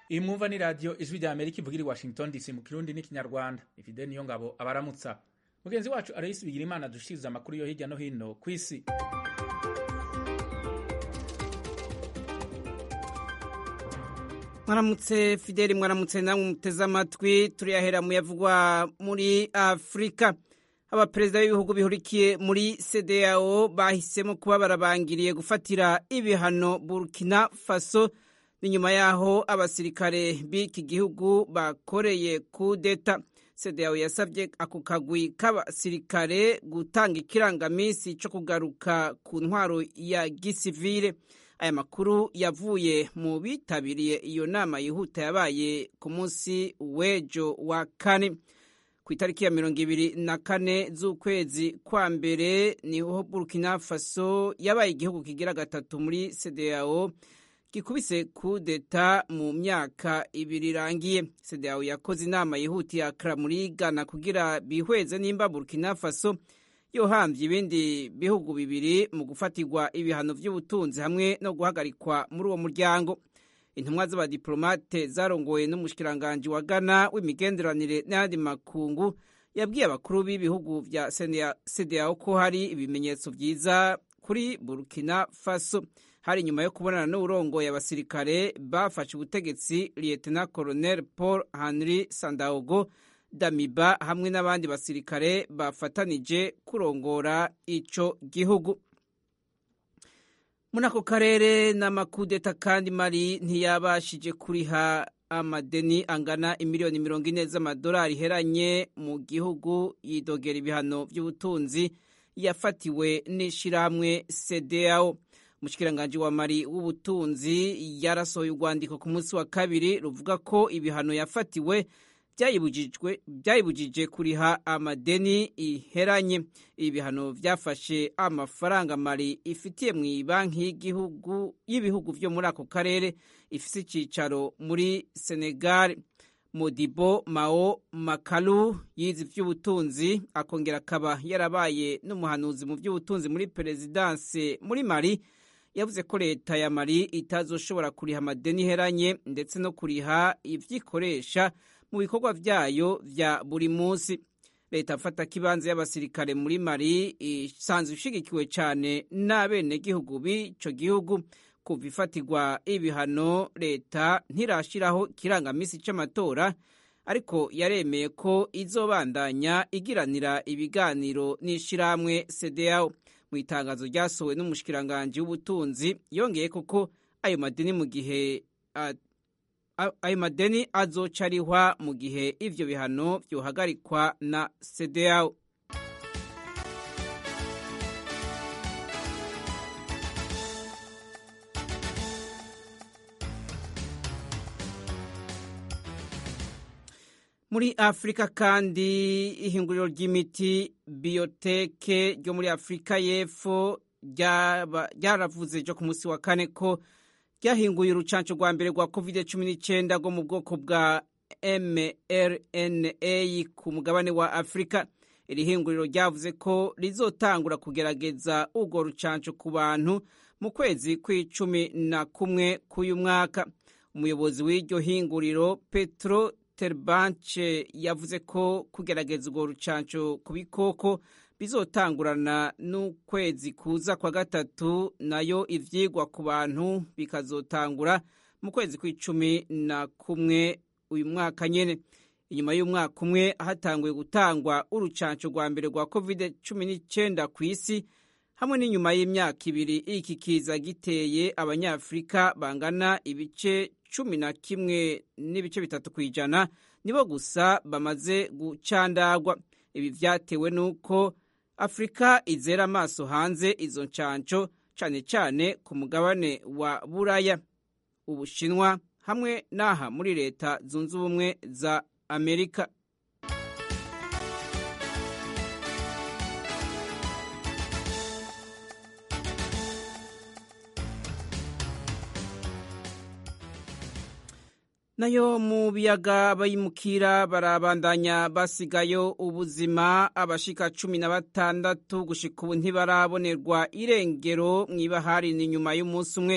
iyi mwumva ni radiyo ijwi rya amerika ivugira i washington dc mu kirundi n'ikinyarwanda ifide niyo ngabo abaramutsa mugenzi wacu arayisi bigira imana dushiriza amakuru yo hirya no hino ku isi mwaramutse fideli mwaramutse namwe muteze amatwi turiyahera mu yavugwa muri afurika abaperezida b'ibihugu bihurikiye muri cdao bahisemo kuba barabangiriye gufatira ibihano burkina faso ni nyuma y'aho abasirikare b'iki gihugu bakoreye kudeta cdao yasabye ako kagwi k'abasirikare gutanga ikirangamisi cyo kugaruka ku ntwaro ya gisivile aya makuru yavuye mu bitabiriye iyo nama yihuta yabaye ku munsi w'ejo wa kane ku itariki ya mirongo ibiri na kane z'ukwezi kwa mbere niho burkina faso yabaye igihugu kigira gatatu muri cdao gikubise kudeta mu myaka ibiri irangiye cdao yakoze inama yihutiye akra muri ghana kugira bihweze nimba burkina faso yohambye ibindi bihugu bibiri mu gufatirwa ibihano by'ubutunzi hamwe no guhagarikwa muri uwo muryango intumwa z'abadiplomate zarongowe n'umushikiranganji wa Ghana w'imigenderanire n'ayandi makungu yabwiye abakuru b'ibihugu vya CEDEAO ko hari ibimenyetso vyiza kuri Burkina Faso hari nyuma yo kubonana n'uburongoye abasirikare bafashe ubutegetsi Lieutenant Colonel Paul Henry Sandaogo Damiba hamwe n'abandi basirikare bafatanije kurongora ico gihugu muri ako karere n'amakudeta kandi mari ntiyabashije kuriha amadeni angana imiliyoni mirongo ine z'amadolari iheranye mu gihugu yidogera ibihano by'ubutunzi yafatiwe n'ishyirahamwe cdao umushikiranganji wa mari w'ubutunzi yarasohoye urwandiko ku munsi wa kabiri ruvuga ko ibihano yafatiwe byayibujije kuriha amadeni iheranye ibi bihano byafashe amafaranga mari ifitiye mu banki y'igihugu y'ibihugu byo muri ako karere ifite icyicaro muri senegal modibo mao makalu yize iby'ubutunzi akongera akaba yarabaye n'umuhanuzi mu by'ubutunzi muri perezidanse muri mari yavuze ko leta ya mari itazoshobora kuriha amadeni iheranye ndetse no kuriha ibyikoresha mu bikorwa byayo bya buri munsi leta afata kibanza y'abasirikare muri mari isanzwe ishigikiwe cyane n'abenegihugu b'icyo gihugu kuva ifatirwa ibihano leta ntirashyiraho ikirangamisi cy'amatora ariko yaremeye ko izobandanya igiranira ibiganiro n'ishyirahamwe cdao mu itangazo ryasohowe n'umushikiranganji w'ubutunzi yongeye koko ayo madeni mu gihe ayo madeni azoca arihwa mu gihe ivyo bihano vyohagarikwa na cdao muri afurika kandi ihinguriro ry'imiti biyoteke ryo muri afurika y'epfo ryaravuze ryo ku munsi wa kane ko ryahinguye urucanco rwa mbere rwa covid cumi n'icyenda rwo mu bwoko bwa mrna ku mugabane wa afurika iri hinguriro ryavuze ko rizotangura kugerageza urwo rucanco ku bantu mu kwezi kw'icumi na kumwe k'uyu mwaka umuyobozi w'iryo hinguriro petro terbanche yavuze ko kugerageza urwo rucanco ku bikoko bizotangurana n'ukwezi kuza kwa gatatu nayo ivyigwa ku bantu bikazotangura mu kwezi kw'icumi na kumwe uyu mwaka nyene inyuma y'umwaka umwe hatanguye gutangwa urucanco rwa mbere rwa covid cumi n'icyenda ku isi hamwe n'inyuma y'imyaka ibiri iki kiza giteye abanyafurika bangana ibice cumi na kimwe n'ibice bitatu ku ijana nibo gusa bamaze gucandagwa ibi vyatewe n'uko afurika izera amaso hanze izo ncanco cane cane ku mugabane wa buraya ubushinwa hamwe n'aha muri leta zunze ubumwe za amerika nayo mu biyaga bayimukira barabandanya basigayo ubuzima abashika cumi na batandatu gushika ubu ntibarabonerwa irengero mw'ibahari ni nyuma y'umunsi umwe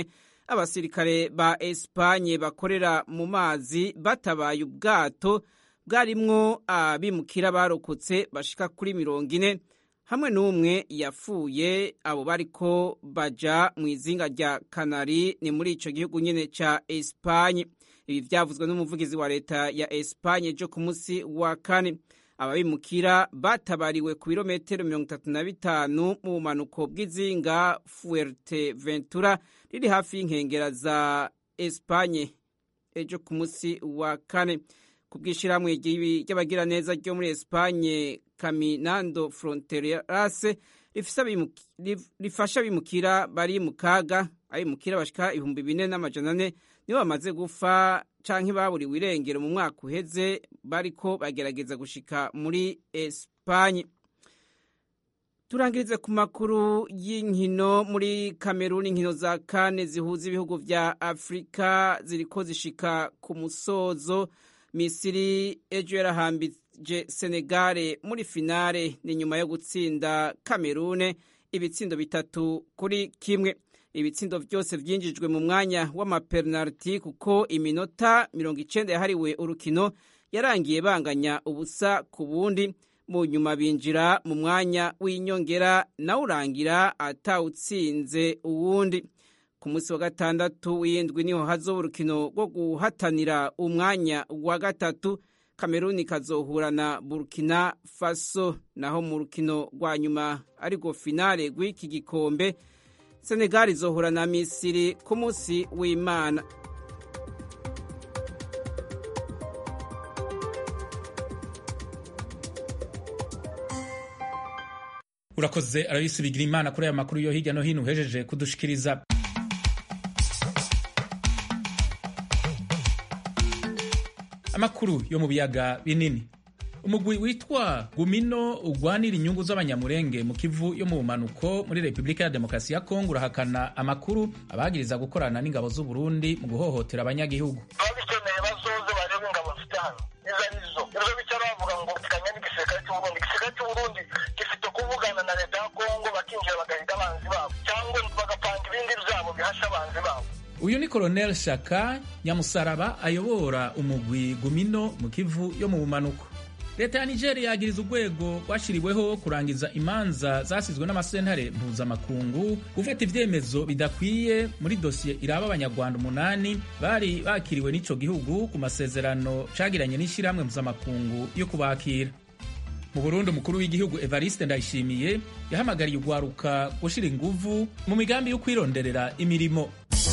abasirikare ba esipanye bakorera mu mazi batabaye ubwato bwarimwo abimukira barokotse bashika kuri mirongo ine hamwe n'umwe yapfuye abo bariko baja mu izinga rya kanari ni muri ico gihugu nyene ca esipanye ibi vyavuzwe n'umuvugizi wa leta ya esipanye jo ku munsi wa kane ababimukira batabariwe ku birometero mirongo itatu na bitanu mu bumanuko bw'izinga fuerteventura riri hafi y'inkengera za esipanye ejo ku munsi wa kane ku bw'ishyirahamwe ry'abagiraneza ryo muri esipanye caminando fronteras rifasha abimukira bari mu kaga abimukira bashika ibihumbi bine n'amajana ane nibo bamaze gufa canke baburiwe irengero mu mwaka uheze bariko bagerageza gushika muri Espanye turangirize ku makuru y'inkino muri Kameruni inkino za kane zihuza ibihugu vya Afrika ziriko zishika ku musozo Misiri ejo yarahambije Senegale muri finale ni nyuma yo gutsinda Kamerune ibitsindo bitatu kuri kimwe ibitsindo byose byinjijwe mu mwanya w'amapenaliti kuko iminota mirongo icenda yahariwe urukino yarangiye banganya ubusa ku bundi mu nyuma binjira mu mwanya w'inyongera nawe urangira atawutsinze uwundi ku munsi wa gatandatu w'indwi niho hazoba urukino rwo guhatanira umwanya wa gatatu kameruni kazohura na burkina faso naho mu rukino rwa nyuma ariko finale rw'iki gikombe senegal izohura na misiri ku munsi w'imana urakoze arabisi bigira imana kuri aya makuru yo hirya no hino uhejeje kudushikiriza amakuru yo mu biyaga binini umugwi witwa gumino ugwanira inyungu z'abanyamurenge mu kivu yo mu bumanuko muri repubulika ya demokarasi ya kongo urahakana amakuru abagiriza gukorana n'ingabo z'u Burundi mu guhohotera abanyagihugu ababikeneye bazoze barebe ingabo mfite hano izo arizo ibyo bicara bavuga ngo mfitanye n'igisirikare cy'uburundi igisirikare cy'uburundi gifite kuvugana na leta ya kongo bakinjira bagahiga abanzi babo cyangwa bagapanga ibindi byabo bihasha abanzi babo uyu ni koloneli shaka nyamusaraba ayobora umugwi gumino mu kivu yo mu bumanuko leta ya nigeria yagiriza urwego rwashyiriweho kurangiza imanza zasizwe n'amasentare mpuzamakungu gufata ibyemezo bidakwiye muri dosiye iraba abanyarwanda umunani bari bakiriwe n'ico gihugu ku masezerano cagiranye n'ishyirahamwe mpuzamakungu yo kubakira mu burundi umukuru w'igihugu evariste ndayishimiye yahamagariye urwaruka gushyira inguvu mu migambi yo kwironderera imirimo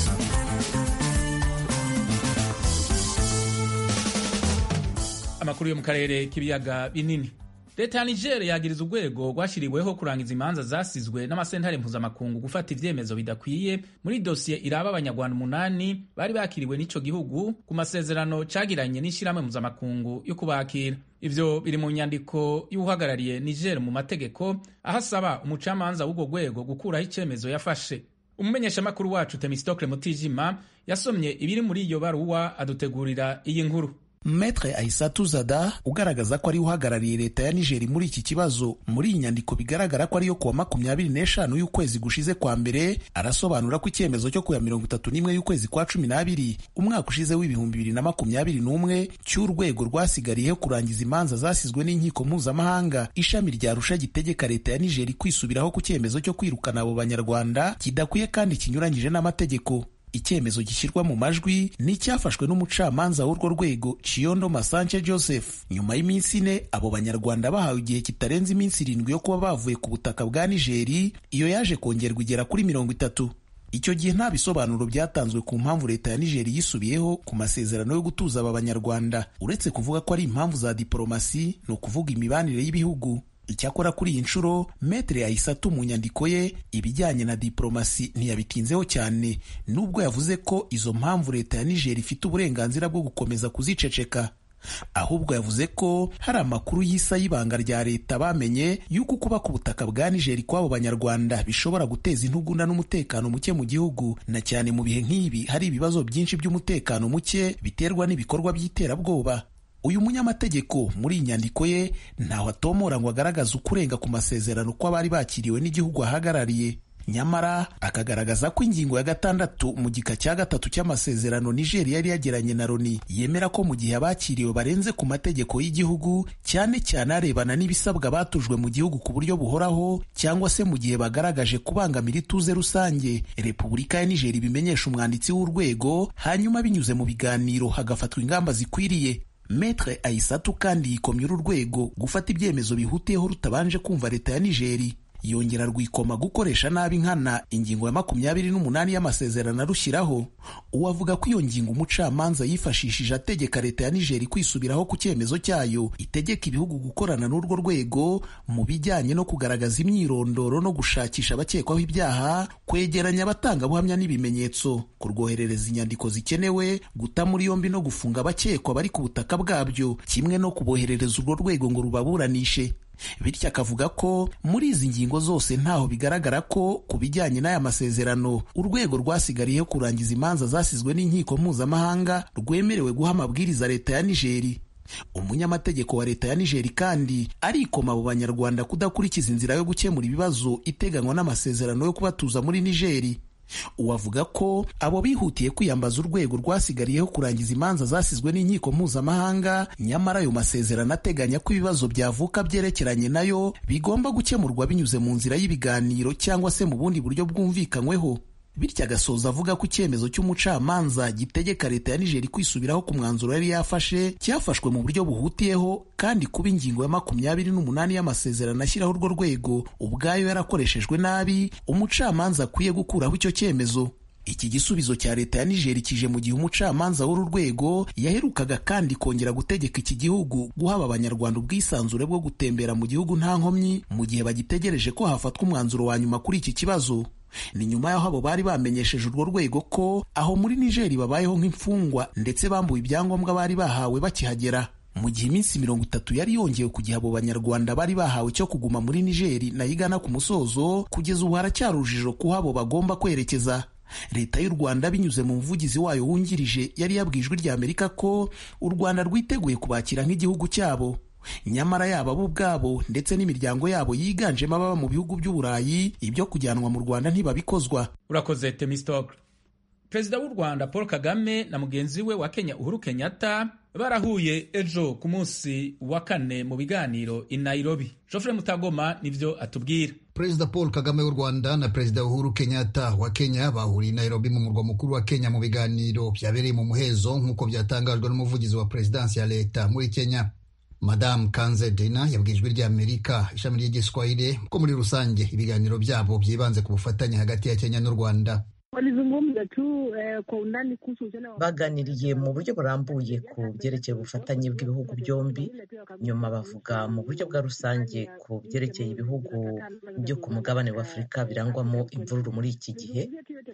amakuru yo mu karere k'ibiyaga binini leta ya niger yagiriza urwego rwashyiriweho kurangiza imanza zasizwe n'amasentare mpuzamakungu gufata ivyemezo bidakwiye muri dosiye iraba abanyarwanda umunani bari bakiriwe n'ico gihugu ku masezerano cagiranye n'ishyirahamwe mpuzamakungu yo kubakira ivyo biri mu nyandiko y'uhagarariye niger mu mategeko aho asaba umucamanza w'urwo rwego gukuraho icemezo yafashe umumenyeshamakuru wacu temistokle mutijima yasomye ibiri muri iyo baruwa adutegurira iyi nkuru Metre Aissatu Zada ugaragaza ko ari uhagarariye leta ya Nigeri muri iki kibazo muri iyi nyandiko bigaragara ko ariyo kuwa makumyabiri n'eshanu y'ukwezi gushize kwa mbere arasobanura ko icyemezo cyo kuya mirongo itatu n'imwe y'ukwezi kwa cumi n'abiri umwaka ushize w'ibihumbi bibiri na makumyabiri n'umwe cy'urwego rwasigariyeho kurangiza imanza zasizwe n'inkiko mpuzamahanga ishami rya Arusha gitegeka leta ya Nigeri kwisubiraho ku cyemezo cyo kwirukana abo banyarwanda kidakwiye kandi kinyuranyije n'amategeko icyemezo gishyirwa mu majwi ni icyafashwe n'umucamanza w'urwo rwego Chiondo Masanje Joseph nyuma y'iminsi ine abo banyarwanda bahawe igihe kitarenze iminsi irindwi yo kuba bavuye ku butaka bwa Nigeri iyo yaje kongerwa igera kuri mirongo itatu icyo gihe nta bisobanuro byatanzwe ku mpamvu leta ya Nigeri yisubiyeho ku masezerano yo gutuza aba banyarwanda uretse kuvuga ko ari impamvu za diporomasi ni ukuvuga imibanire y'ibihugu icyakora kuri iyi nshuro metere yayisatu mu nyandiko ye ibijyanye na diporomasi ntiyabitinzeho cyane nubwo yavuze ko izo mpamvu leta ya nigeri ifite uburenganzira bwo gukomeza kuziceceka ahubwo yavuze ko hari amakuru y'isa y'ibanga rya leta bamenye y'uko kuba ku butaka bwa nigeri kw'abo banyarwanda bishobora guteza intugunda n'umutekano muke mu gihugu na cyane mu bihe nk'ibi hari ibibazo byinshi by'umutekano muke biterwa n'ibikorwa by'iterabwoba uyu munyamategeko muri iyi nyandiko ye ntaho atomora ngo agaragaze ukurenga ku masezerano kw'abari bakiriwe n'igihugu ahagarariye nyamara akagaragaza ko ingingo ya gatandatu mu gika cya gatatu cy'amasezerano Niger yari yagiranye na Loni yemera ko mu gihe abakiriwe barenze ku mategeko y'igihugu cyane cyane arebana n'ibisabwa batujwe mu gihugu ku buryo buhoraho cyangwa se mu gihe bagaragaje kubangamira ituze rusange Repubulika ya Niger ibimenyesha umwanditsi w'urwego hanyuma binyuze mu biganiro hagafatwa ingamba zikwiriye Metre Aisatu kandi yikomye uru rwego gufata ibyemezo bihutiyeho rutabanje kumva leta ya Nigeri yongera rwikoma gukoresha nabi nkana ingingo ya makumyabiri n'umunani y'amasezerano arushyiraho uwo avuga ko iyo ngingo umucamanza yifashishije ategeka leta ya nigeri kwisubiraho ku cyemezo cyayo itegeka ibihugu gukorana n'urwo rwego mu bijyanye no kugaragaza imyirondoro no gushakisha abakekwaho ibyaha kwegeranya abatangabuhamya n'ibimenyetso kurwoherereza inyandiko zikenewe guta muri yombi no gufunga abakekwa bari ku butaka bwabyo kimwe no kuboherereza urwo rwego ngo rubaburanishe bityo akavuga ko muri izi ngingo zose ntaho bigaragara ko ku bijyanye n'aya masezerano urwego rwasigariyeho kurangiza imanza zasizwe n'inkiko mpuzamahanga rwemerewe guha amabwiriza leta ya nigeri umunyamategeko wa leta ya nigeri kandi arikoma abo banyarwanda kudakurikiza inzira yo gukemura ibibazo iteganywa n'amasezerano yo kubatuza muri nigeri uwavuga ko abo bihutiye kwiyambaza urwego rwasigariyeho kurangiza imanza zasizwe n'inkiko mpuzamahanga nyamara ayo masezerano ateganya ko ibibazo byavuka byerekeranye nayo bigomba gukemurwa binyuze mu nzira y'ibiganiro cyangwa se mu bundi buryo bwumvikanyweho bityo agasoza avuga ko icyemezo cy'umucamanza gitegeka leta ya nigeri kwisubiraho ku mwanzuro yari yafashe cyafashwe mu buryo buhutiyeho kandi kuba ingingo ya makumyabiri n'umunani y'amasezerano ashyiraho urwo rwego ubwayo yarakoreshejwe nabi umucamanza akwiye gukuraho icyo cyemezo iki gisubizo cya leta ya nigeri kije mu gihe umucamanza w'uru rwego yaherukaga kandi kongera gutegeka iki gihugu guhaba abanyarwanda ubwisanzure bwo gutembera mu gihugu nta nkomyi mu gihe bagitegereje ko hafatwa umwanzuro wa nyuma kuri iki kibazo ni nyuma y'aho abo bari bamenyesheje urwo rwego ko aho muri nigeri babayeho nk'imfungwa ndetse bambuwe ibyangombwa bari bahawe bakihagera mu gihe iminsi mirongo itatu yari yongewe ku gihe abo banyarwanda bari bahawe cyo kuguma muri nigeri nayo igana ku musozo kugeza ubu haracyari urujijo kuho abo bagomba kwerekeza leta y'u rwanda binyuze mu muvugizi wayo wungirije yari yabwiye ijwi rya amerika ko u rwanda rwiteguye kubakira nk'igihugu cyabo nyamara yaba bo ubwabo ndetse n'imiryango yabo yiganjemo ababa mu bihugu by'uburayi ibyo kujyanwa mu rwanda ntibabikozwa urakoze temistokle perezida w'u rwanda paul kagame na mugenzi we wa kenya uhuru kenyatta barahuye ejo ku munsi wa kane mu biganiro i nairobi jofre mutagoma nibyo atubwira perezida paul kagame w'u rwanda na perezida uhuru kenyatta wa kenya bahuriye i nairobi mu murwa mukuru wa kenya mu biganiro byabereye mu muhezo nk'uko byatangajwe n'umuvugizi wa perezidansi ya leta muri kenya madamu kanze dena yabwiye ijwi ry'amerika ishami ry'igiswahili ko muri rusange ibiganiro byabo byibanze ku bufatanye hagati ya kenya n'u rwanda walizungumza tu eh, kwa undani kuhusu uhusiano wa baganiriye mu buryo burambuye ku byerekeye ubufatanye bw'ibihugu byombi nyuma bavuga mu buryo bwa rusange ku byerekeye ibihugu byo ku mugabane wa afurika birangwamo imvururu muri iki gihe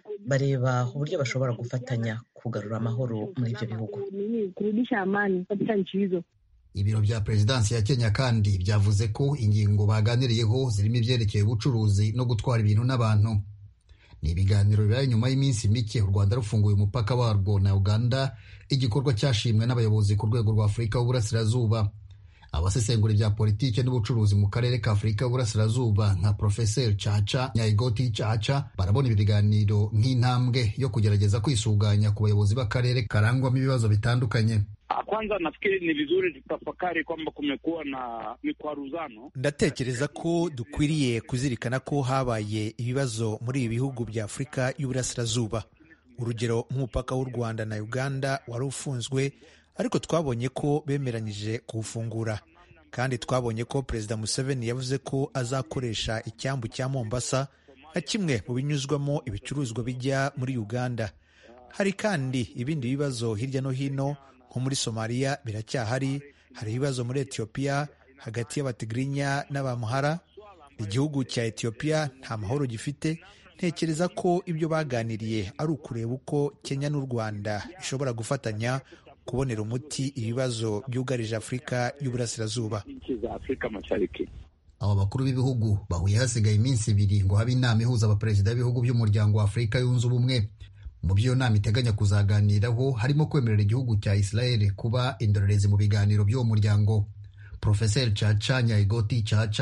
bareba uburyo bashobora gufatanya kugarura amahoro muri ibyo bihugu nini kurudisha amani katika nchi hizo ibiro bya perezidansi ya kenya kandi byavuze ko ingingo baganiriyeho zirimo ibyerekeye ubucuruzi no gutwara ibintu n'abantu ni ibiganiro bibaye nyuma y'iminsi mike u rwanda rufunguye umupaka warwo na uganda igikorwa cyashimwe n'abayobozi ku rwego rwa afurika y'uburasirazuba abasesengura ibya politiki n'ubucuruzi mu karere ka afurika y'uburasirazuba nka profeseri caca nyayigoti caca barabona ibi biganiro nk'intambwe yo kugerageza kwisuganya ku bayobozi b'akarere karangwamo ibibazo bitandukanye Kwanza nafikiri ni vizuri tutafakari kwamba kumekuwa na mikwaruzano. ndatekereza ko dukwiriye kuzirikana ko habaye ibibazo muri ibi bihugu bya afurika y'uburasirazuba urugero nk'umupaka w'u rwanda na uganda wari ufunzwe ariko twabonye ko bemeranyije kuwufungura kandi twabonye ko perezida museveni yavuze ko azakoresha icyambu cya mombasa nka kimwe mu binyuzwamo ibicuruzwa bijya muri uganda hari kandi ibindi bibazo hirya no hino nko muri somaliya biracyahari hari ibibazo muri etiyopiya hagati y'abatigirinya n'abamuhara igihugu cya etiyopiya nta mahoro gifite ntekereza ko ibyo baganiriye ari ukureba uko kenya n'u rwanda bishobora gufatanya kubonera umuti ibibazo byugarije afurika y'uburasirazuba Nchi za Afrika Mashariki. aba bakuru b'ibihugu bahuye hasigaye iminsi ibiri ngo habe inama ihuza abaperezida b'ibihugu by'umuryango wa afurika yunze ubumwe mu byo iyo nama iteganya kuzaganiraho harimo kwemerera igihugu cya israel kuba indorerezi mu biganiro by'uwo muryango profeseri caca nyayigoti caca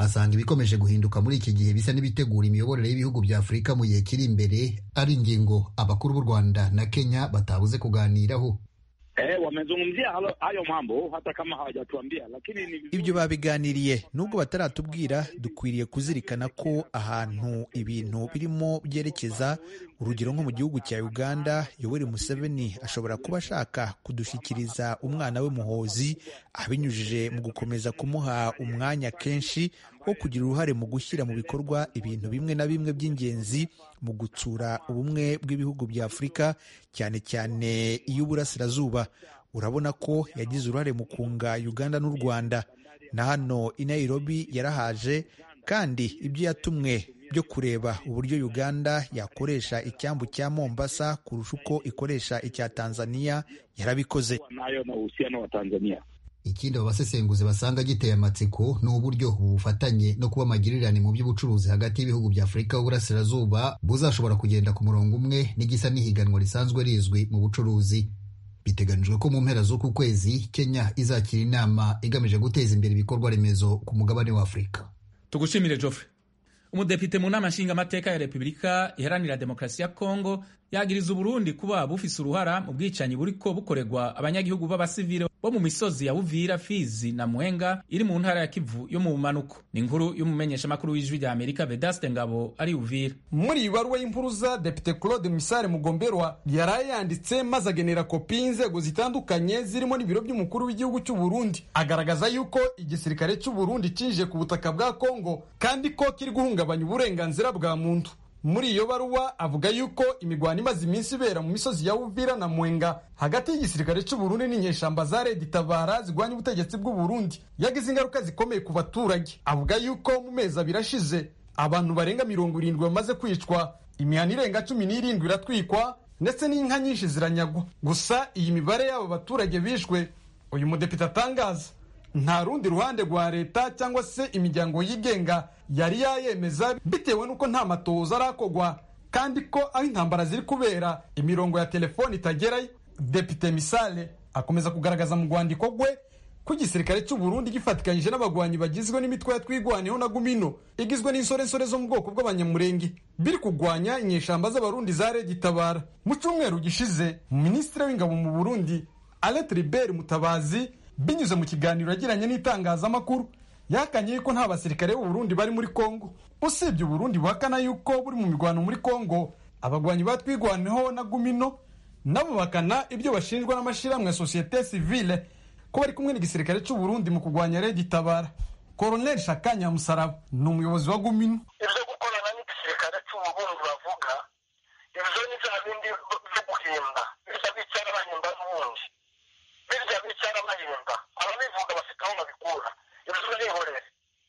asanga ibikomeje guhinduka muri iki gihe bisa n'ibitegura imiyoborere y'ibihugu bya afurika mu gihe kiri imbere ari ingingo abakuru b'u rwanda na kenya batabuze kuganiraho Eh, wamezungumzia halo- hayo mambo hata kama hawajatuambia, lakini ni vizuri ibyo babiganiriye nubwo bataratubwira dukwiriye kuzirikana ko ahantu ibintu birimo byerekeza urugero nko mu gihugu cya uganda yoweri museveni ashobora kuba ashaka kudushyikiriza umwana we muhozi abinyujije mu gukomeza kumuha umwanya kenshi wo kugira uruhare mu gushyira mu bikorwa ibintu bimwe na bimwe by'ingenzi mu gutsura ubumwe bw'ibihugu bya afurika cyane cyane iy'uburasirazuba urabona ko yagize uruhare mu kunga uganda n'u rwanda na hano i nairobi yarahaje kandi ibyo yatumwe byo kureba uburyo uganda yakoresha icyambu cya mombasa kurusha uko ikoresha icya tanzania yarabikoze nayo na uhusiano wa Tanzania. ikindi abo basesenguzi basanga giteye amatsiko ni uburyo ubu bufatanye no kuba amagirirane mu by'ubucuruzi hagati y'ibihugu bya afurika y'uburasirazuba buzashobora kugenda ku murongo umwe n'igisa n'ihiganwa risanzwe rizwi mu bucuruzi biteganijwe ko mu mpera z'uku kwezi kenya izakira inama igamije guteza imbere ibikorwa remezo ku mugabane wa afurika tugushimire Geoffrey umudepite mu nama nshingamateka ya repubulika iharanira demokarasi ya kongo yagiriza uburundi kuba bufise uruhara mu bwicanyi buriko bukorerwa abanyagihugu b'abasivile bo mu misozi ya buvira fizi na mwenga iri mu ntara ya kivu yo mu bumanuko ni inkuru y'umumenyeshamakuru w'ijwi rya amerika vedaste ngabo ari uvira muri iyi baruwa y'impuruza depite claude misare mugomberwa yaraye yanditse maze agenera kopi y'inzego zitandukanye zirimo n'ibiro by'umukuru w'igihugu cy'u Burundi agaragaza yuko igisirikare cy'u Burundi cinjiye ku butaka bwa kongo kandi ko kiri guhungabanya uburenganzira bwa muntu muri iyo baruwa avuga yuko imigwano imaze iminsi ibera mu misozi ya uvira na mwenga hagati y'igisirikare cy'u Burundi n'inyeshamba za redi tabara zirwanya ubutegetsi bw'u Burundi yagize ingaruka zikomeye ku baturage avuga yuko mu mezi abiri ashize abantu barenga mirongo irindwi bamaze kwicwa imihana irenga cumi n'irindwi iratwikwa ndetse n'inka nyinshi ziranyagwa gusa iyi mibare y'abo baturage bishwe uyu mudepite atangaza nta rundi ruhande rwa leta cyangwa se imiryango yigenga yari yayemeza bitewe n'uko nta matoza arakogwa kandi ko aho intambara ziri kubera imirongo ya telefoni itagerayo depite misale akomeza kugaragaza mu rwandiko rwe ko igisirikare cy'u Burundi gifatikanyije n'abagwanyi bagizwe n'imitwe ya twigwaneho na gumino igizwe n'insorensore zo mu bwoko bw'abanyamurenge biri kugwanya inyeshamba z'abarundi za redi tabara mu cyumweru gishize minisitiri w'ingabo mu burundi alet ribert mutabazi binyuze mu kiganiro yagiranye n'itangazamakuru yakanye yuko nta basirikare b'u Burundi bari muri Kongo usibye Burundi buhakana yuko buri mu mirwano muri Kongo abagwanyi batwigwaneho na Gumino nabo bakana ibyo bashinjwa n'amashyirahamwe ya societe civile ko bari kumwe n'igisirikare cy'u Burundi mu kurwanya Redi Tabara Colonel Shakanya Musaraba ni umuyobozi wa Gumino ibyo gukorana n'igisirikare cy'u Burundi bavuga ibyo ni bya bindi byo guhimba birya bicara bahimba n'ubundi birya bicara bahimba ababivuga bafite aho babikura ibyo nihorere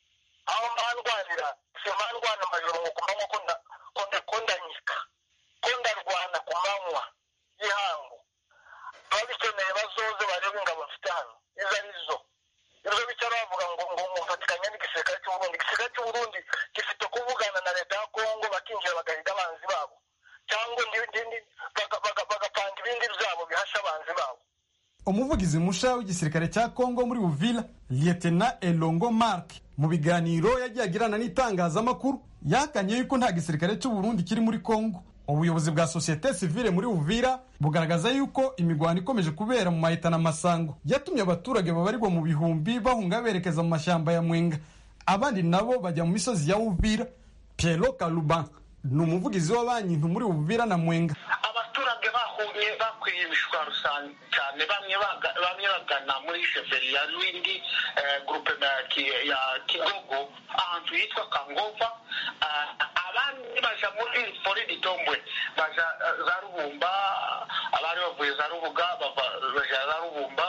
aho mbandwanira simpandwana amajoro ngo kumanywa ko nda- ko nda- ko ndanyika ko ndarwana ku manywa y'ihangu ababikeneye bazoze barebe ingabo mfite hano izo ari zo ibyo bicara bavuga ngo ngo mufatikanye n'igisirikare cy'u Burundi igisirikare cy'u Burundi gifite kuvugana na leta ya Kongo bakinjira bagahiga abanzi babo cyangwa ndi- ndi- ndi- baga- baga- bagapanga ibindi byabo bihasha abanzi babo umuvugizi musha w'igisirikare cya Kongo muri Uvira Lieutenant Elongo Mark mu biganiro yagiye agirana n'itangazamakuru yakanye yuko nta gisirikare cy'u Burundi kiri muri Kongo ubuyobozi bwa societe civile muri Uvira bugaragaza yuko imigwano ikomeje kubera mu mahita na masango yatumye abaturage babarirwa mu bihumbi bahunga berekeza mu mashyamba ya Mwenga abandi nabo bajya mu misozi ya Uvira Piero Kaluban ni umuvugizi wa banki nto muri Uvira na Mwenga abaturage bahumye bakwiye imishwaro cyane cyane bamwe baga- bamwe bagana muri sheferi ya Lwindi eh, groupe ya Ki- ya Kigogo ahantu hitwa Kangova Ah, abandi baja muri Fori Ditombwe baja eh, za Rubumba abari bavuye za Rubuga bava baja za Rubumba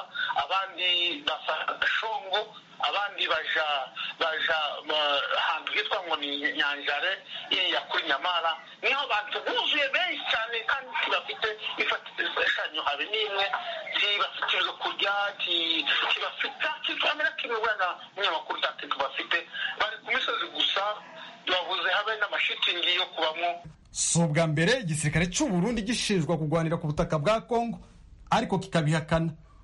abandi basa Shongo abandi baja baja ma- ahantu hitwa ngo ni Nyanjare iriya kuri Nyamara niho abantu buzuye benshi cyane kandi ntibafite ifashanyo habe n'imwe ntibafite ibyo kurya nti- ntibafite kikamera kimwe wenda umunyamakuru ntacyo tubafite bari ku misozi gusa babuze habe n'amashitingi yo kubamo si ubwa mbere igisirikare cy'u Burundi gishinjwa kurwanira ku butaka bwa Kongo ariko kikabihakana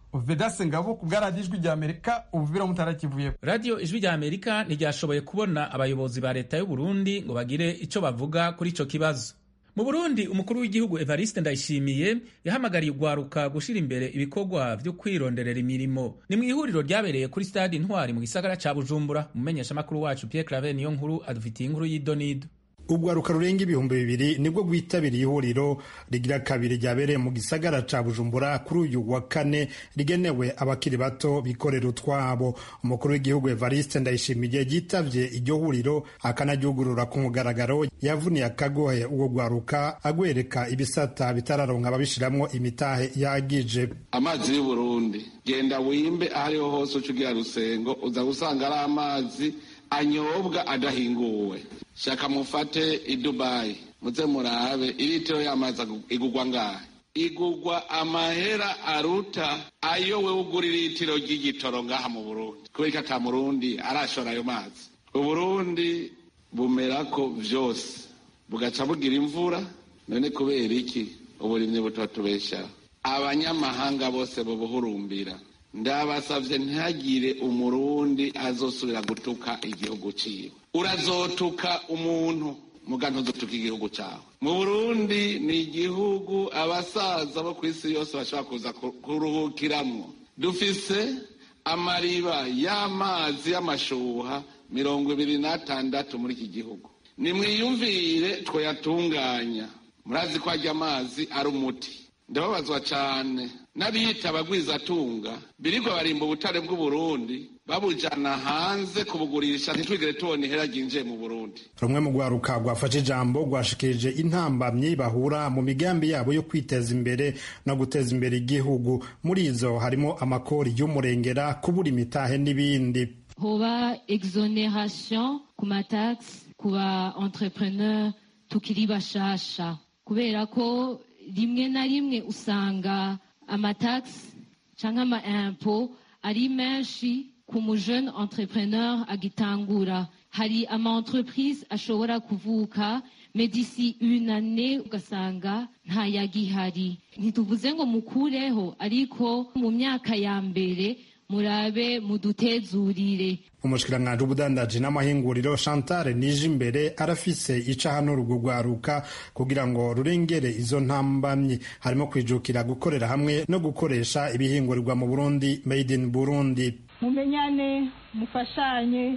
vedase ngabo ku bwaradiyo ijwi rya amerika ubuvira mutarakivuye radiyo ijwi rya amerika ntiryashoboye kubona abayobozi ba leta y'u Burundi ngo bagire icyo bavuga kuri ico kibazo mu burundi umukuru w'igihugu evariste ndayishimiye yahamagariye ugwaruka gushyira imbere ibikorwa byo kwironderera imirimo ni mu ihuriro ryabereye kuri stade intwari mu gisagara ca bujumbura umumenyeshamakuru wacu pierre claver niyo nkuru adufitiye inkuru y'idonido urwaruka rurenga ibihumbi bibiri nibwo rwitabiriye ihuriro rigira kabiri ryabereye mu gisagara ca bujumbura kuri uyu wa kane rigenewe abakiri bato bikorera utwabo umukuru w'igihugu evariste ndayishimiye yitavye iryo huriro akanaryugurura ku mugaragaro yavuniye akagohe uwo rwaruka agwereka ibisata bitararonka ababishiramwo imitahe yagije amazi y'uburundi genda wimbe ahariho hose uca ugira rusengo uza gusanga ari amazi anyobwa adahinguwe shaka mufate i dubayi muze murabe iritiro y'amazi igugwa ngahe igugwa amahera aruta ayo we ugura iritiro ry'igitoro ngaha mu burundi kubera ko ata murundi arashora ayo mazi uburundi bumerako vyose bugaca bugira imvura none kubera iki uburimyi butatubeshaho abanyamahanga bose bubuhurumbira ndabasavye ntihagire umurundi azosubira gutuka igihugu ciwe urazotuka umuntu muga ntuzotuka igihugu cawe mu burundi ni igihugu abasaza bo kw'isi yose bashobora kuza kuruhukiramwo dufise amariba y'amazi y'amashuha mirongo ibiri n'atandatu muri iki gihugu nimwiyumvire twoyatunganya murazi ko arya amazi ari umuti ndababazwa cane n'abiyita abagwizatunga birirwa barimba ubutare bw'uburundi babujana hanze kubugurisha ntitwigere tubona ihera ryinjiye mu burundi rumwe mu rwaruka rwafashe ijambo rwashikirije intambamyi bahura mu migambi yabo yo kwiteza imbere no guteza imbere igihugu muri izo harimo amakori y'umurengera kubura imitahe n'ibindi hoba exoneration ku matax ku ba entrepreneur tukiri bashasha kubera ko rimwe na rimwe usanga amatagisi cyangwa ama impo ari menshi ku mujene entrepreneur agitangura hari ama entreprise ashobora kuvuka medisi une année ugasanga ntayagihari ntituvuze ngo mukureho ariko mu myaka ya mbere murabe mudutezurire umushikiranganji w'ubudandaji n'amahinguriro chantal nije imbere arafise ica hano urwo rwaruka kugira ngo rurengere izo ntambamyi harimo kwijukira gukorera hamwe no gukoresha ibihingurirwa mu burundi made in burundi mumenyane mufashanye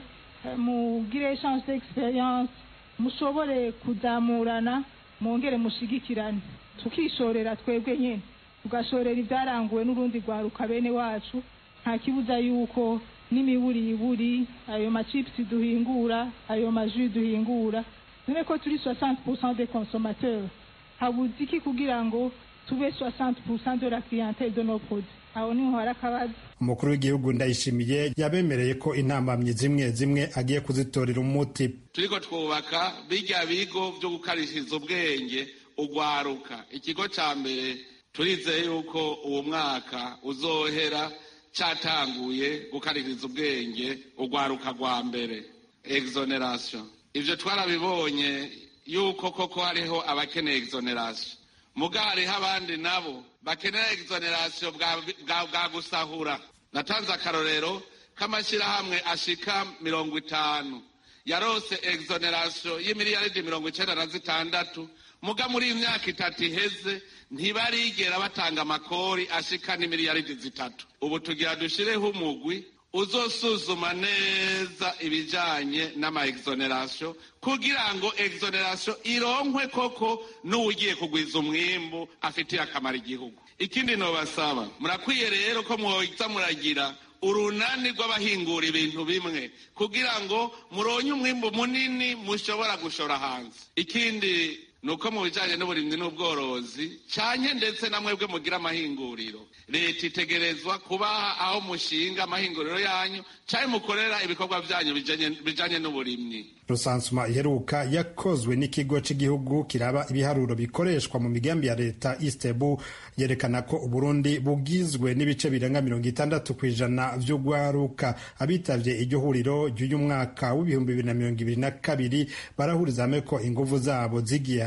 mugire chance d'experience mushobore kuzamurana mwongere mushigikirane tukishorera twebwe nyine tugashorera ibyaranguwe n'urundi rwaruka bene wacu nta kibuza yuko n'imiburiburi ayo macipusi duhingura ayo maji duhingura none ko turi 60% des consommateurs habuze iki kugira ngo tube 60% de la clientèle de nos produits aho niho hari akabazo umukuru w'igihugu ndayishimiye yabemereye ko intambamyi zimwe zimwe agiye kuzitorera umuti turiko twubaka birya bigo vyo gukarishiriza ubwenge ugwaruka ikigo ca mbere turizeye yuko uwo mwaka uzohera catanguye gukaririza ubwenge urwaruka rwa mbere exoneration ivyo twarabibonye yuko koko hariho abakeneye exoneration muga hariho abandi nabo bakenera exoneration bwa gusahura natanze akarorero k'amashyirahamwe ashika mirongo itanu yarose exoneration y'imiliyaridi mirongo icenda na zitandatu muga muri iyi myaka itatu iheze ntibarigera batanga amakori ashika n'imiliyaridi zitatu ubu tugira dushireho umugwi uzosuzuma neza ibijanye n'ama exoneration kugira ngo exoneration ironkwe koko n'uwugiye kugwiza umwimbu afitiye akamaro igihugu ikindi nobasaba murakwiye rero ko mwoza muragira urunani rw'abahingura ibintu bimwe kugira ngo muronye umwimbu munini mushobora gushora hanze ikindi nuko mu bijanye n'uburimyi n'ubworozi canke ndetse na mwebwe mugira amahinguriro leta itegerezwa kubaha aho mushinga amahinguriro yanyu canke mukorera ibikorwa vyanyu bijanye n'uburimyi rusansuma iheruka yakozwe n'ikigo cy'igihugu kiraba ibiharuro bikoreshwa mu migambi ya leta istebu yerekana ko uburundi bugizwe n'ibice birenga mirongo itandatu ku ijana vy'ugwaruka abitavye iryo huriro ry'uyu mwaka w'ibihumbi bibiri na mirongo ibiri na kabiri barahuriza hamwe ko inguvu zabo zigiye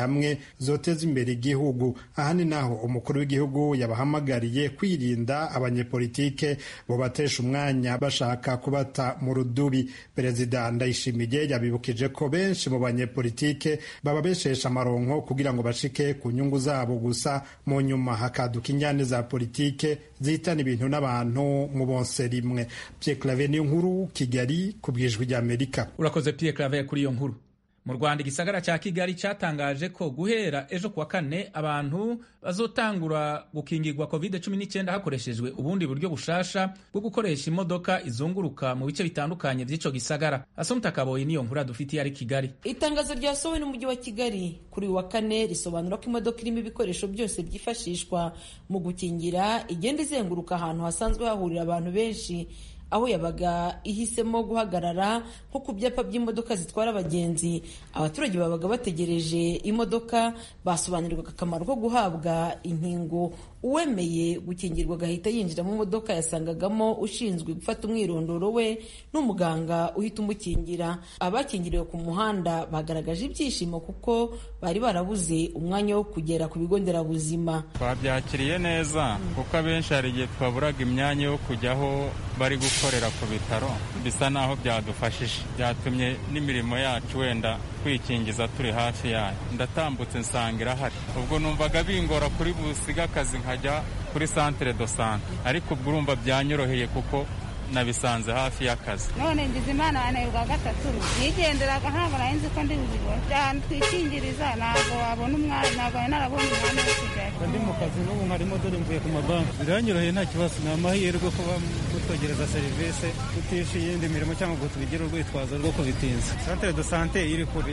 hamwe zoteza imbere igihugu aha ni naho umukuru w'igihugu yabahamagariye kwirinda abanyepolitike bobatesha umwanya bashaka kubata mu rudubi perezida ndayishimiye yabibukije ko benshi mu banyepolitike baba beshesha amaronko kugira ngo bashike ku nyungu zabo gusa mu nyuma hakaduka injyane za politike zihitana ibintu n'abantu mu bonse rimwe Pierre Claver niyo nkuru Kigali ku bwijwi ry'Amerika urakoze Pierre Claver kuri iyo nkuru mu rwanda igisagara cya kigali cyatangaje ko guhera ejo kuwa kane abantu bazotangura gukingirwa covid 19 hakoreshejwe ubundi buryo bushasha bwo gukoresha imodoka izunguruka mu bice bitandukanye by'ico gisagara asomta kaboyi niyo nkuru dufitiye ari kigali itangazo ryasohowe n'umujyi wa kigali kuri uyu wa kane risobanura ko imodoka irimo ibikoresho byose byifashishwa mu gukingira igenda izenguruka ahantu hasanzwe hahurira abantu benshi aho yabaga ihisemo guhagarara nko ku byapa by'imodoka zitwara abagenzi abaturage babaga bategereje imodoka basobanurirwaga akamaro ko guhabwa inkingo uwemeye gukingirwa agahita yinjira mu modoka yasangagamo ushinzwe gufata umwirondoro we n'umuganga uhita umukingira abakingiriwe ku muhanda bagaragaje ibyishimo kuko bari barabuze umwanya wo kugera ku bigo nderabuzima twabyakiriye neza kuko abenshi hari igihe twaburaga imyanya yo kujya aho bari gukorera ku bitaro bisa naho byadufashije byatumye n'imirimo yacu wenda kwikingiza turi hafi yayo ndatambutse nsanga irahari ubwo numvaga bingora kuri busiga akazi nkajya kuri santere do sante ariko ubwo urumva byanyoroheye kuko nabisanze hafi y'akazi none ngize imana yaneye bwa gatatu nigenderaga ntabwo nari nzi ko ndi buzibone ahantu twikingiriza ntabwo wabona umwanya ntabwo nari narabonye umwanya wo kujyayo ndi mu kazi n'ubu nkarimo dore mvuye ku mabanki biranyoroheye nta kibazo ni amahirwe kuba mutwegereza serivisi tutishe iyindi mirimo cyangwa ngo tubigire urwitwazo rwo kubitinza santere do sante iri kure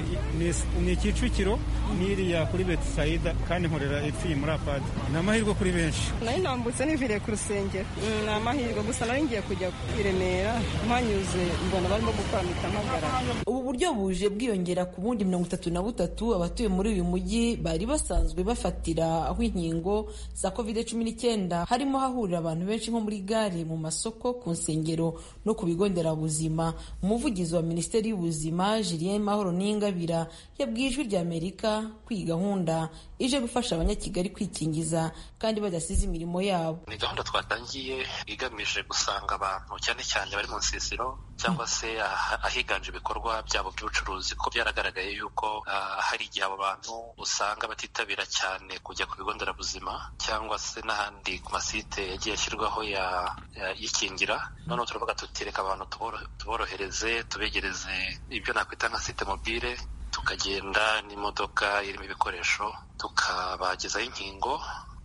ni kicukiro n'iriya kuri betisayida kandi nkorera ipfiye muri apadi ni amahirwe kuri benshi nari nambutse niviriye ku rusengero ni amahirwe gusa nari ngiye kujya i Remera mpanyuze mbona barimo gukora mitamagara ubu buryo buje bwiyongera ku bundi mirongo itatu na butatu abatuye muri uyu mujyi bari basanzwe bafatira aho inkingo za covid cumi n'icyenda harimo hahurira abantu benshi nko muri gare mu masoko ku nsengero no ku bigo nderabuzima umuvugizi wa minisiteri y'ubuzima julien mahoro n'ingabira yabwiye ijwi rya amerika ko iyi gahunda ije gufasha abanyakigali kwikingiza kandi badasize imirimo yabo ni gahunda twatangiye igamije gusanga abantu cyane cyane bari mu nsisiro cyangwa se ahiganje ibikorwa byabo by'ubucuruzi ko byaragaragaye yuko hari igihe abo bantu usanga batitabira cyane kujya ku bigo nderabuzima cyangwa se n'ahandi ku masite yagiye ashyirwaho yikingira noneho turavuga tutireka abantu tuborohereze tubegereze ibyo nakwita nka site mobile tukagenda n'imodoka irimo ibikoresho tukabagezaho inkingo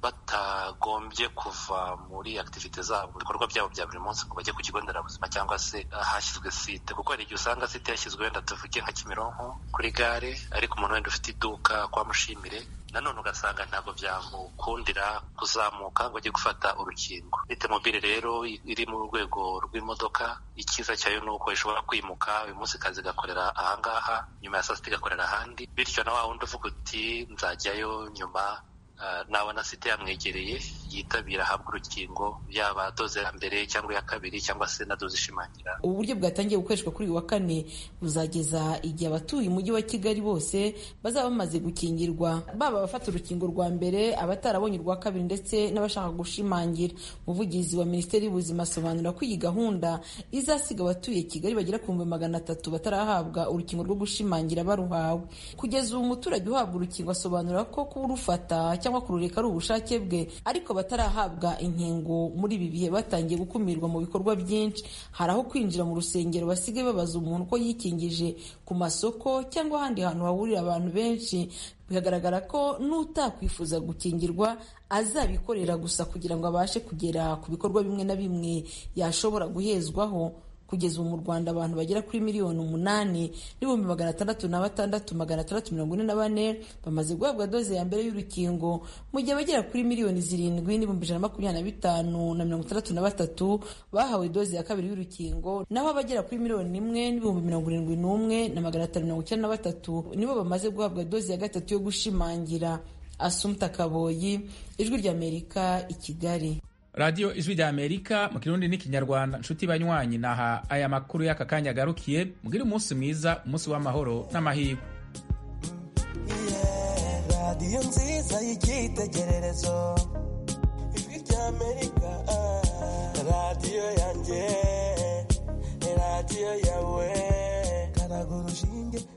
batagombye kuva muri akitivite zabo mu bikorwa byabo bya buri munsi ngo bajye ku kigo nderabuzima cyangwa se ahashyizwe site kuko hari igihe usanga site yashyizwe wenda tuvuge nka kimironko kuri gare ariko umuntu wenda ufite iduka kwa mushimire nanone ugasanga ntabwo byamukundira kuzamuka ngo ajye gufata urukingo site mobile rero iri mu rwego rw'imodoka icyiza cyayo ni uko ishobora kwimuka uyu munsi kazi igakorera ahangaha nyuma ya saa sita igakorera ahandi bityo na wa wundi uvuga uti nzajyayo nyuma nabona site yamwegereye yitabira ahabwa urukingo yaba doze ya mbere cyangwa iya kabiri cyangwa se na doze ishimangira ubu buryo bwatangiye gukoreshwa kuri uyu wa kane buzageza igihe abatuye umujyi wa kigali bose bazaba bamaze gukingirwa baba abafata urukingo rwa mbere abatarabonye urwa kabiri ndetse n'abashaka gushimangira umuvugizi wa minisiteri y'ubuzima asobanura ko iyi gahunda izasiga abatuye kigali bagera ku bihumbi magana atatu batarahabwa urukingo rwo gushimangira baruhawe kugeza ubu umuturage uhabwa urukingo asobanura ko kuba urufata cyangwa kurureka ari ubushake bwe ariko batarahabwa inkingo muri ibi bihe batangiye gukumirwa mu bikorwa byinshi hari aho kwinjira mu rusengero basigaye babaza umuntu ko yikingije ku masoko cyangwa ahandi hantu hahurira abantu benshi bikagaragara ko n'utakwifuza gukingirwa azabikorera gusa kugira ngo abashe kugera ku bikorwa bimwe na bimwe yashobora guhezwaho kugeza ubu mu rwanda abantu bagera kuri miliyoni umunani n'ibihumbi magana atandatu na batandatu magana atandatu mirongo ine na bane bamaze guhabwa doze ya mbere y'urukingo mu gihe abagera kuri miliyoni zirindwi n'ibihumbi ijana na makumyabiri na bitanu na mirongo itandatu na batatu bahawe doze ya kabiri y'urukingo naho abagera kuri miliyoni imwe n'ibihumbi mirongo irindwi n'umwe na magana atanu mirongo icyenda na batatu nibo bamaze guhabwa doze ya gatatu yo gushimangira asumta kaboyi ijwi ry'amerika i kigali radiyo ijwi rya amerika mu kirundi n'ikinyarwanda nshuti banywanyi naha aya makuru y'aka kanya agarukiye mugire umunsi mwiza umunsi w'amahoro n'amahirwe radiyo nziza y'icyitegererezo ijwi ry'amerika radiyo yanjye radiyo yawe karaga urushinge